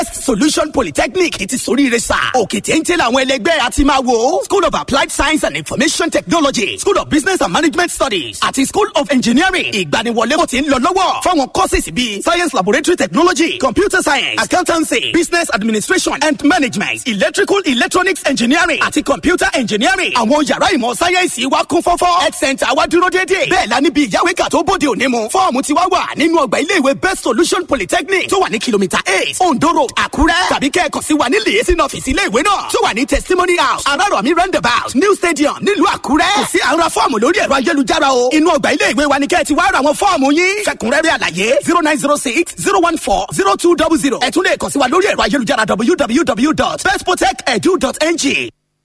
solution polytechnic ti soríire sá òkè téńté làwọn ẹlẹgbẹ́ àti máa wò school of applied science and information technology school of business and management studies àti school of engineering ìgbaniwọlé kò ti ń lọ lọ́wọ́ fáwọn courses bíi science laboratory technology computer science accountancy business administration and management electrical electronics engineering àti computer engineering àwọn yàrá ìmọ̀ sáyẹ́ǹsì wa kún fọ́fọ́ health center wa dúró déédéé bẹ́ẹ̀ la níbi ìyáwéka tó bóde òní mu fọ́ọ̀mù ti wá wà nínú ọgbà iléèwé best solution polytechnic tó wà ní kìlómítà eight ondo road àkúrẹ́ tàbí kẹ́ẹ̀kan sí wa ní lèyẹsí ọ́fíìsì iléèwé náà tó wà ní testimony house arárọ̀mí roundabout new stadium nílùú àkúrẹ́ kò sí àwọn fọ́ọ̀mù lórí ẹ̀rọ ayélujára o inú ọgbà iléèwé wa ni kẹ́ẹ̀ ti wá ra àwọn fọ́ọ̀mù yín fẹ̀kúnrẹ́rẹ́ àlàyé zero nine zero six zero one four zero two double zero ẹ tún lè kàn sí wa lórí ẹ̀rọ ayélujára www.bestprotect.edu.ng.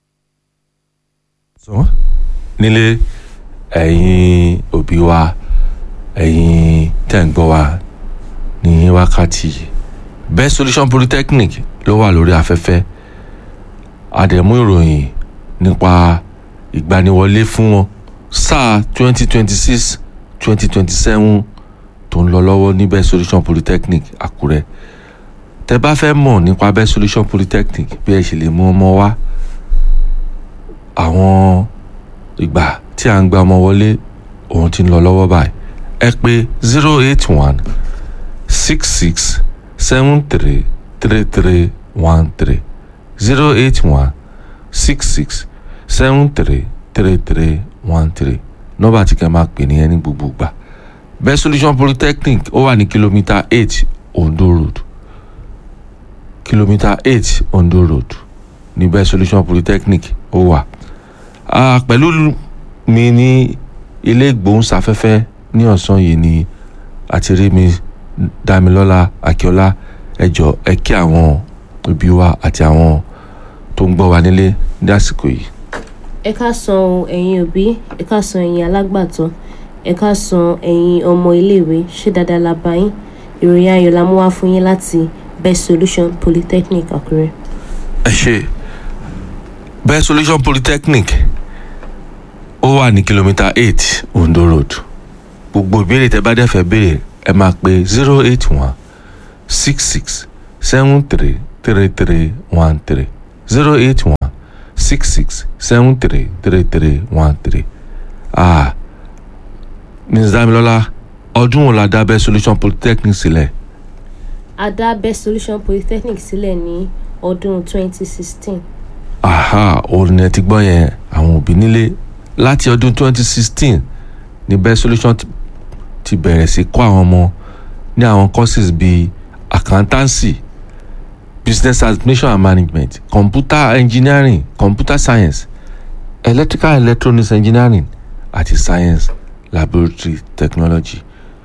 sọ nílé ẹ̀yin òbí wa ẹ̀yin tẹ̀ ń gbọ́ wa ní wákàtí yìí best solution polytechnic ló wà lórí afẹ́fẹ́ àdẹ̀mú ìròyìn nípa ìgbaniwọlé fún wọn sáà twenty twenty six twenty twenty seven tó ń lọ lọ́wọ́ ní best solution polytechnic àkúrẹ́ tẹ bá fẹ́ mọ̀ nípa best solution polytechnic bí ẹ ṣe lè mú ọmọ wá àwọn ìgbà tí à ń gba ọmọ wọlé òun ti ń lọ lọ́wọ́ báyìí ẹ pé zero eight one six six seven three three three one three zero eight one six six seven three three three one three nọ́mbà tí kẹ́ máa pè ní ẹni gbogbo gbà best solution polytechnic ó wà ní kìlómítà eight ondo road kìlómítà eight ondo road ní best solution polytechnic ó wà Ah, pẹ̀lú mi ní ilé ìgbóhùnsáfẹ́fẹ́ ní ọ̀sán yìí ni àti rí mi dámilọ́lá akíọ́lá ẹjọ́ ẹ kí àwọn òbí wa àti àwọn tó ń gbọ́ wa nílé ní àsìkò yìí. ẹ ká san ẹ̀yin òbí ẹ ká san ẹ̀yin alágbàtọ́ ẹ ká san ẹ̀yin ọmọ iléèwé ṣé dáadáa la bá yín ìròyìn ayọ̀ la mú wá fún yín láti best solution polytechnic àkúrẹ́. ẹ ṣe best solution polytechnic ó wà ní kìlómítà eight ondo road gbogbo ìbéèrè tẹ bá dẹ̀ fẹ́ béèrè ẹ máa pe zero eight one six six seven three three three one three zero eight one six six seven three three three one three ah ms damilola ọdún wo la dá best solution polytechnic sílẹ̀ a dá best solution polytechnic sílẹ̀ ní ọdún 2016 aha òun ẹ ti gbọ́ yẹn àwọn òbí nílé láti ọdún 2016 ní best solution ti- ti bẹ̀rẹ̀ sí kọ́ àwọn ọmọ ní àwọn courses bíi accountancy business administration and management computer engineering computer science electrical and electronics engineering àti science laboratory technology.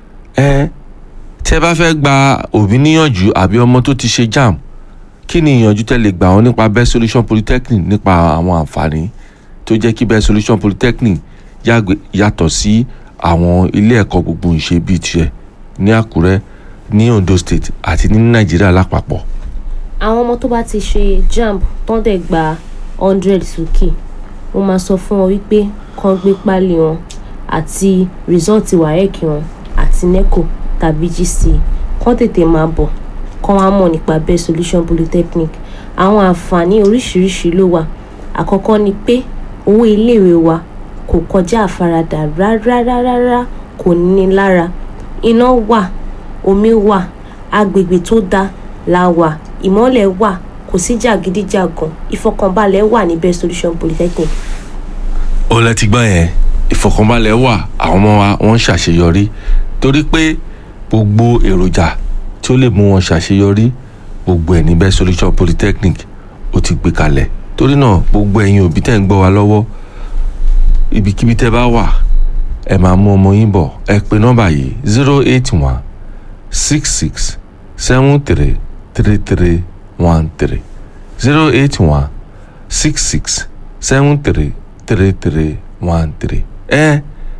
ẹ tẹ́ bá fẹ́ gba òbí níyànjú àbí ọmọ tó ti ṣe jamb kí ni ìyànjú tẹ́ lè gbà wọ́n nípa best solution polytechnic nípa àwọn àǹfààní tó jẹ́ kí best solution polytechnic yàgbé- yàtọ̀ sí àwọn ilé ẹ̀kọ́ gbogbo ìṣe bíi tiẹ̀ ní àkúrẹ́ ní ondo state àti ní nàìjíríà lápapọ̀. àwọn ọmọ tó bá ti ṣe jamb tán dẹ̀ gba hundred sókè mo máa sọ fún wọn wípé kán gbé pálí wọn àti rìsọ́ọ̀tì wáyẹ̀kì wọn àti neco tàbí gc kán tètè máa bọ̀ kán wá mọ̀ nípa best solution polytechnic àwọn àǹfààní oríṣiríṣi ló wà àkọ́kọ́ ni pé owó iléèwé wa kò kọjá àfaradà rárárárá kò ní lára iná wà omi wà agbègbè tó dáa la wà ìmọ́lẹ̀ wà kò sí jàgídíjàgan ìfọkànbalẹ̀ wà ní best solution polytechnic ó lẹ ti gbọ́ yẹn ìfọkànbalẹ̀ wà àwọn ọmọ wa wọ́n ń ṣàṣeyọrí torí pé gbogbo èròjà tí ó lè mú wọn ṣàṣeyọrí gbogbo ẹ̀ ní best solution polytechnic ó ti gbé kalẹ̀ torí náà gbogbo ẹ̀yin òbí tẹ̀ ń gbọ́ wa lọ́wọ́ ibikíbi tẹ́ bá wà ẹ máa mú ọmọ yín bọ̀ ẹ pe nọ́mbà yìí zero eight one six six seven three three three one three zero eight one six six seven three three three one three. ẹ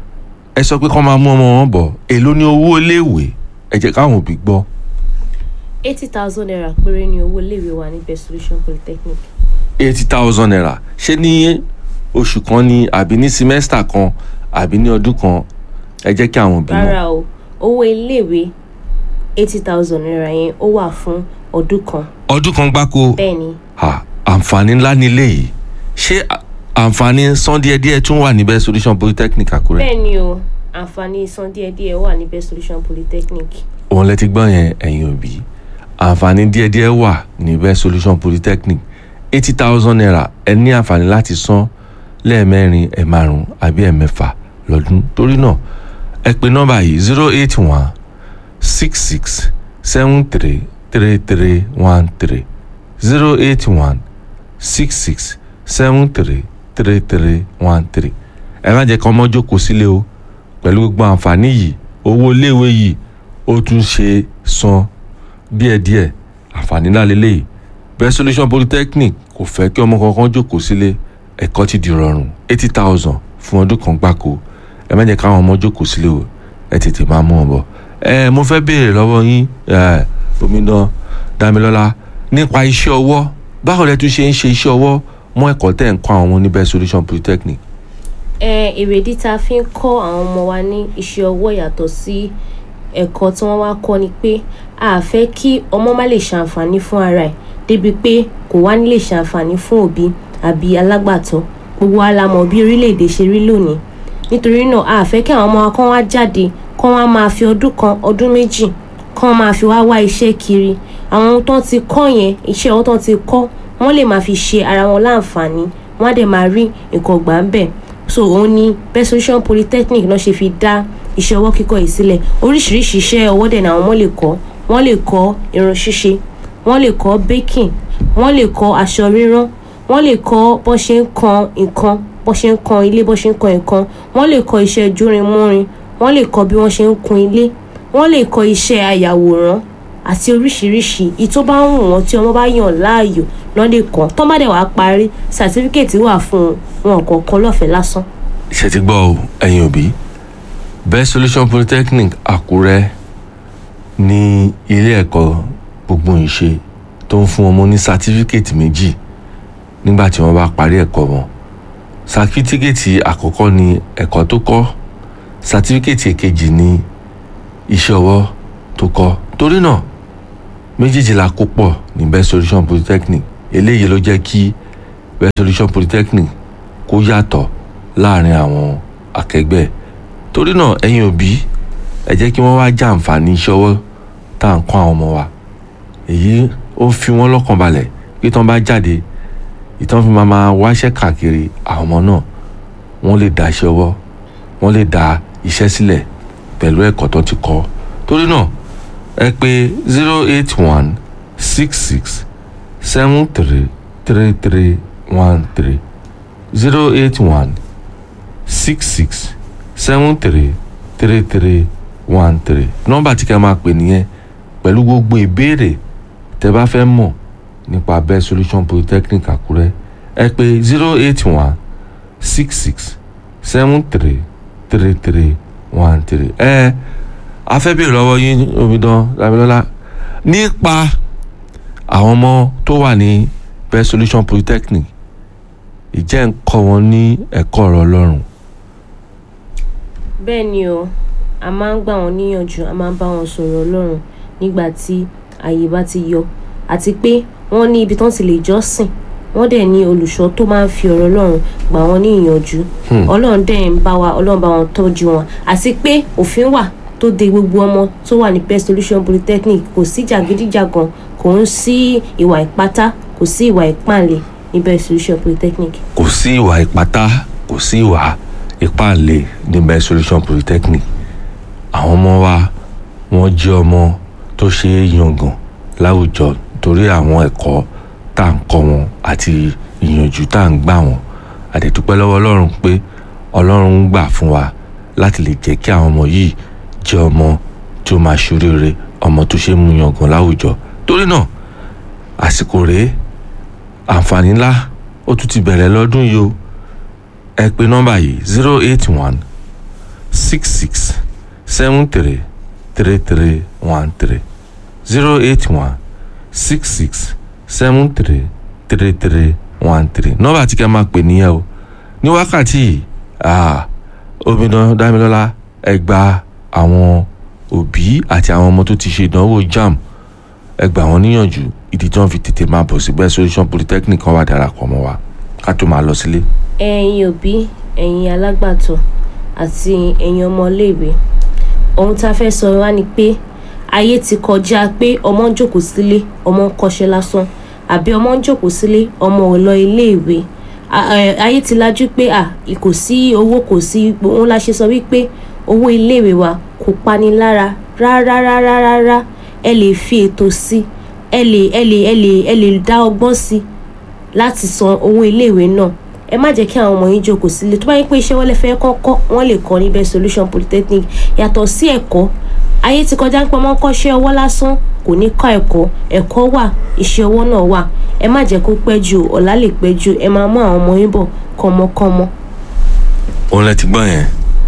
ẹ sọ pé kọ́ máa mú ọmọ wọn bọ̀ èló ni owó iléèwé ẹ jẹ́ káwọn òbí gbọ́ eighty thousand naira péré ni owó iléèwé wa ní best solution polytechnic eighty thousand naira ṣé ní oṣù kan ni àbí ní simẹ́sítà kan àbí ní ọdún kan ẹ jẹ́ kí àwọn òbí mọ̀ rárá o owó iléèwé eighty thousand naira yẹn ó wà fún ọdún kan ọdún kan gbáko bẹ́ẹ̀ ni Ah, àǹfààní ńlá ni eléyìí ṣé à- àǹfààní san díẹ̀díẹ̀ tún wà níbẹ̀ solution polytechnic àkúrẹ́ bẹ́ẹ̀ ni o àǹfààní san díẹ̀díẹ̀ wà ní best solution polytechnic òun lẹ ti gbọ́ yẹn ẹ̀yin òbí àǹfààní díẹ̀díẹ̀ wà níbẹ̀ solution polytechnic eighty thousand naira ẹ ní àǹfààní láti san lẹ́ẹ̀mẹ́rin ẹ̀ márùn àbí ẹ̀ mẹ́fà lọ́dún torí náà ẹ pe nọ́mbà yìí zero eight one six six seven three three three one three zero eight one six six seven three three three one three ẹ má jẹ́ kí ọmọ jókòó sílé o pẹ̀lú gbogbo àǹfààní yìí owó iléèwé yìí ó tún ṣe san díẹ̀díẹ̀ àǹfààní ńlá lélẹ́yìí best solution polytechnic kò fẹ́ kí ọmọ kankan jókòó sílé ẹ̀kọ́ ti di rọrùn eighty thousand fún ọdún kan gbáko ẹ má jẹ́ káwọn ọmọ jókòó sílé o ẹ tètè máa mú wọn bọ̀ ẹ mo fẹ́ béèrè lọ́wọ́ yín ẹ omidan Dámilọ́lá nípa iṣẹ́ ọwọ́ báwo lẹ tún ṣe ń ṣe iṣẹ́ ọwọ́ mọ́ ẹ̀kọ́ tẹ̀ ń kọ́ àwọn ọmọ ní best solution polytechnic ẹ èrèdí tá a fi ń kọ́ àwọn ọmọ wa ní iṣẹ́ ọwọ́ yàtọ̀ sí ẹ̀kọ́ tí wọ́n wá kọ́ ni pé a fẹ́ kí ọmọ má lè ṣàǹfààní fún ara ẹ̀ débi pé kò wá ní lè ṣàǹfààní fún òbí àbí alágbàtọ́ gbogbo wa la mọ̀ bí orílẹ̀-èdè ṣe rí lónìí nítorí náà a fẹ́ kí àwọn ọmọ wa kán wá jáde kán wá máa fi ọdún kan ọdún méjì kán máa fi wá wá iṣẹ́ kiri àwọn ohun tó ti kọ́ yẹn iṣẹ́ ohun tó ti kọ́ wọ́n lè máa fi ṣe ara wọn láǹfààní wọ́n á dẹ̀ máa rí nǹkan gbà ń bẹ̀ so òun ni best solution polytechnic náà ṣe fi dá iṣẹ́ ọwọ́ kíkọ́ yìí sílẹ̀ oríṣiríṣi iṣẹ́ ọwọ́ dẹ̀ náà wọ́n lè kọ́ wọ́n lè kọ́ irun ṣíṣe wọ́n lè kọ́ baking wọ́n lè kọ́ aṣọ rírán wọ́n lè kọ́ bó ṣe ń kan nǹkan bó ṣe ń kan ilé bó ṣe ń kan nǹkan wọ́n lè kọ́ iṣẹ́ jórinmúrin wọ́n lè kọ́ bí wọ́n ṣe ń kun ilé wọ́n lè kọ́ iṣẹ́ ayàwòrán àti oríṣiríṣi ìyí tó bá ń wù wọ́n tí ọmọ bá yàn láàyò lọ́n lè kọ́ tó bá dẹ̀ wá parí sàtífíkẹ̀tì wà fún wọn kọ̀ọ̀kan lọ́fẹ̀ẹ́ lásán. ṣe ti gbọ́ o ẹ̀yin òbí best solution polytechnic àkúrẹ́ ní ilé ẹ̀kọ́ gbogbo ìṣe tó ń fún ọmọ ní sátífíkẹ́tì méjì nígbà tí wọ́n bá parí ẹ̀kọ́ wọn sátífíkẹ́tì àkọ́kọ́ ni ẹ̀kọ́ tó kọ́ sátífíkẹ́tì èkejì ni iṣẹ́ ọwọ́ tó kọ́ torí náà méjèèjì la kó pọ̀ ní best solution polytechnic eléyìí ló jẹ́ kí best solution polytechnic kó yàtọ̀ láàrin àwọn akẹgbẹ́ torí náà ẹ̀yin òbí ẹ jẹ́ kí wọ́n wá jàǹfààní iṣẹ́ ọwọ́ tá à ń kọ́ àwọn ọmọ wa èyí ó fi wọ́n lọ́kàn balẹ̀ pé tán bá jáde ìtàn fi máa máa wáṣẹ́ káàkiri àwọn ọmọ náà wọ́n lè dá iṣẹ́ ọwọ́ wọ́n lè dá iṣẹ́ sílẹ̀ pẹ̀lú ẹ̀kọ́ tó ti kọ́ torí náà ẹ pè zero eight one six six seven three three three one three zero eight one six six seven three three three one three nọ́mbà tí ká máa pè nìyẹn pẹ̀lú gbogbo ìbéèrè tẹ́ bá fẹ́ mọ̀ nípa best solution polytechnic àkúrẹ́ ẹ pè zero eight one six six seven three three three one three ẹ a fẹ́ béèrè lọ́wọ́ yín omidan Dámilọ́lá nípa àwọn ọmọ tó wà ní best solution polytechnic ìjẹ́ ń kọ́ wọn ní ẹ̀kọ́ ọ̀rọ̀ ọlọ́run bẹ́ẹ̀ ni o a máa ń gbà wọ́n níyànjú a máa ń bá wọn sọ̀rọ̀ ọlọ́run nígbà tí àyè bá ti yọ àti pé wọ́n ní ibi tán ti lè jọ́sìn wọ́n dẹ̀ ní olùṣọ́ tó máa ń fi ọ̀rọ̀ ọlọ́run gbà wọ́n ní ìyànjú ọlọ́run dẹ̀ ń bá wa ọlọ́run bá wọn tọ́jú wọn àti pé òfin wà tó de gbogbo ọmọ tó wà ní best solution polytechnic kò sí jàgídíjàgan kò ń sí ìwà ìpátá kò sí ìwà ìpànlẹ̀ ní best solution polytechnic. kò sí ìwà ìpátá kò sí ìwà ìpàlẹ̀ ní best solution polytechnic àwọn ọmọ wa wọ́n jẹ́ ọmọ tó ṣe é yangàn láwùjọ torí àwọn ẹ̀kọ́ tá à ń kọ́ wọn àti ìyànjú tá à ń gbà wọ́n àdẹ̀dúpẹ́ lọ́wọ́ ọlọ́run pé ọlọ́run ń gbà fún wa láti lè jẹ́ kí àwọn ọmọ yìí jẹ́ ọmọ tí ó máa ṣoríire ọmọ tó ṣe é mú yangàn láwùjọ torí náà àsìkò rèé àǹfààní ńlá ó tún ti bẹ̀rẹ̀ lọ́dún yìí o ẹ pè nọ́mbà yìí zero eight one six six seven three three three one three zero eight one six six seven three three three one three nọ́mbà tí ká máa pè nìyẹn o ní wákàtí yìí ah, omidan Dámilọ́lá ẹ gba àwọn òbí àti àwọn ọmọ tó ti ṣe ìdánwò JAMB ẹ gbà wọ́n níyànjú ìdí tí wọ́n fi tètè máa bọ̀ sí best solution polytechnic kan wà darapọ̀ mọ́ wa ká tó máa lọ sílé. ẹ̀yin òbí ẹ̀yin alágbàtọ́ àti ẹ̀yin ọmọléèwé ohun tá a fẹ́ sọ wá ni pé ayé ti kọjá pé ọmọ ń jókòó sílé ọmọ ń kọ́ṣẹ́ lásán àbí ọmọ ń jókòó sílé ọmọ ò lọ iléèwé A- ẹ, ayé ti lajú pé à kò sí owó kò sí òun la ṣe sọ wípé owó iléèwé wa kò pani lára rárá rárá rárá ẹ lè fi ètò sí ẹ lè ẹ lè ẹ lè ẹ lè dá ọgbọ́n sí láti san owó iléèwé náà ẹ má jẹ́ kí àwọn ọmọ yín jókòó sílé tó bá yẹ pé iṣẹ́ wọlé fẹ́ kọ́kọ́ wọ́n lè kọ́ ní best solution polytechnic yàtọ̀ sí ẹ̀kọ́ ayé ti kọjá ń pẹ́ mọ́ kọ́ṣẹ́ ọwọ́ lásán kò ní kọ́ ẹ̀kọ́ ẹ̀kọ́ wà iṣẹ́ ọwọ́ náà wà ẹ má jẹ́ kó pẹ́ jù ọ̀la lè pẹ́ jù ẹ máa mú àwọn ọmọ yín bọ̀ kọ́mọkọ́mọ. òun lẹ ti gbọ́ yẹn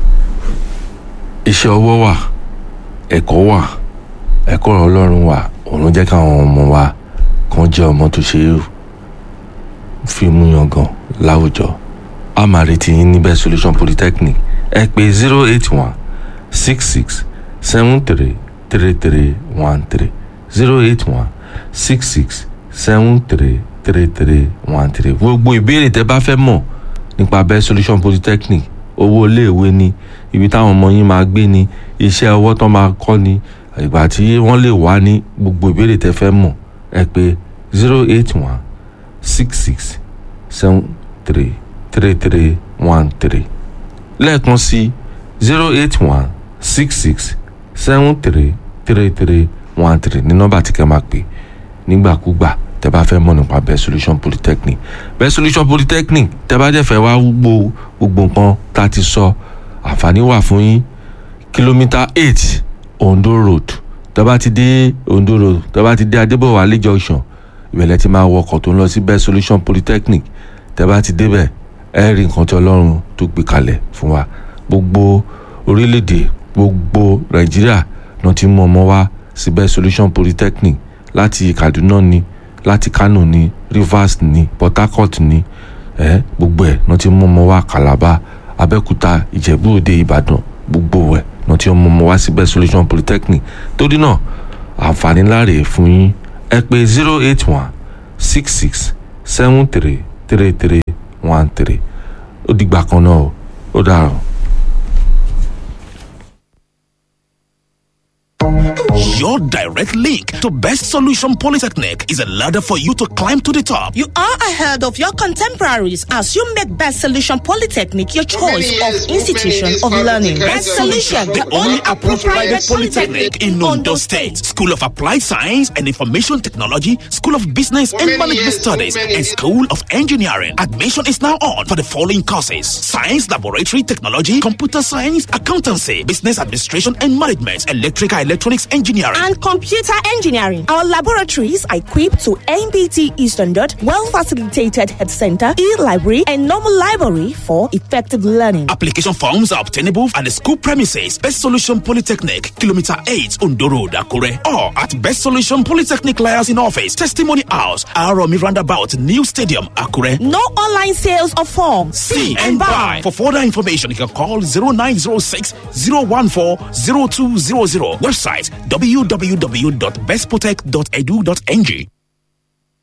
iṣẹ́ ọwọ́ wà ẹ̀kọ́ wà ẹ̀kọ́ ọlọ́run wà òun ló jẹ́ káwọn ọmọ wa kan jẹ́ ọmọ tó ṣe é fi mú yangàn láwùjọ a máa retí yín ní best solution polytechnic ẹ pé zero eight one six six seven three three three one three zero eight one six six seven three three three one three gbogbo ìbéèrè tẹ bá fẹ́ mọ̀ nípa best solution polytechnic owó iléèwé ni ibi táwọn ọmọ yín máa gbé ni iṣẹ́ ọwọ́ tán máa kọ́ ni ìgbà tí wọ́n lè wá ní gbogbo ìbéèrè tẹ fẹ́ mọ̀ ẹ pé zero eight one six six seven three three three one three lẹ́ẹ̀kan sí zero eight one six six seven three three three one three ní nọ́mbà tí kẹ́ máa pè nígbàkúgbà tẹ́ bá fẹ́ mọ̀ nípa best solution polytechnic best solution polytechnic tẹ́ bá dẹ̀ fẹ́ wá gbogbo gbogbo nǹkan tá a ti sọ àǹfààní wà fún yín kìlómítà eight ondo road tẹ́ bá ti dé ondo road tẹ́ bá ti dé adébọ̀wálé junction ìbẹ̀lẹ̀ ti máa wọkọ̀ tó ń lọ sí best solution polytechnic tẹ́ bá ti débẹ̀ ẹ rí nǹkan tí ọlọ́run tó gbé kalẹ̀ fún wa gbogbo orílẹ̀-èdè gbogbo nàìjíríà náà ti mú ọmọ wá sí best solution polytechnic láti kaduna ni láti kano ni rivers ni port harcourt ni ẹ gbogbo ẹ náà ti mú ọmọ wá calabar abẹ́òkúta ìjẹ̀bú òde ìbàdàn gbogbo ẹ náà ti mú ọmọ wá sí best solution polytechnic torí náà àǹfààní ńlá rèé fún yín ẹ pé zero eight one six six seven three three three one three ó dìgbà kan náà o ó dàrọ. Your direct link to Best Solution Polytechnic is a ladder for you to climb to the top. You are ahead of your contemporaries as you make Best Solution Polytechnic your choice of institution of learning. Best Solution, the only approved private polytechnic in Ondo State. School of Applied Science and Information Technology, School of Business and Management Studies, and School of Engineering. Admission is now on for the following courses: Science Laboratory Technology, Computer Science, Accountancy, Business Administration and Management, Electrical Electronics Engineering. and computer engineering. Our laboratories are equipped to NBT E standard, well facilitated head center, e library, and normal library for effective learning. Application forms are obtainable at the school premises, Best Solution Polytechnic, Kilometer 8, Ondo Road, Akure, or at Best Solution Polytechnic Liaison Office, Testimony House, Aromi Roundabout, New Stadium, Akure. No online sales of forms. See and buy. For further information, you can call 0906 014 0200. Website www.bestprotect.edu.ng.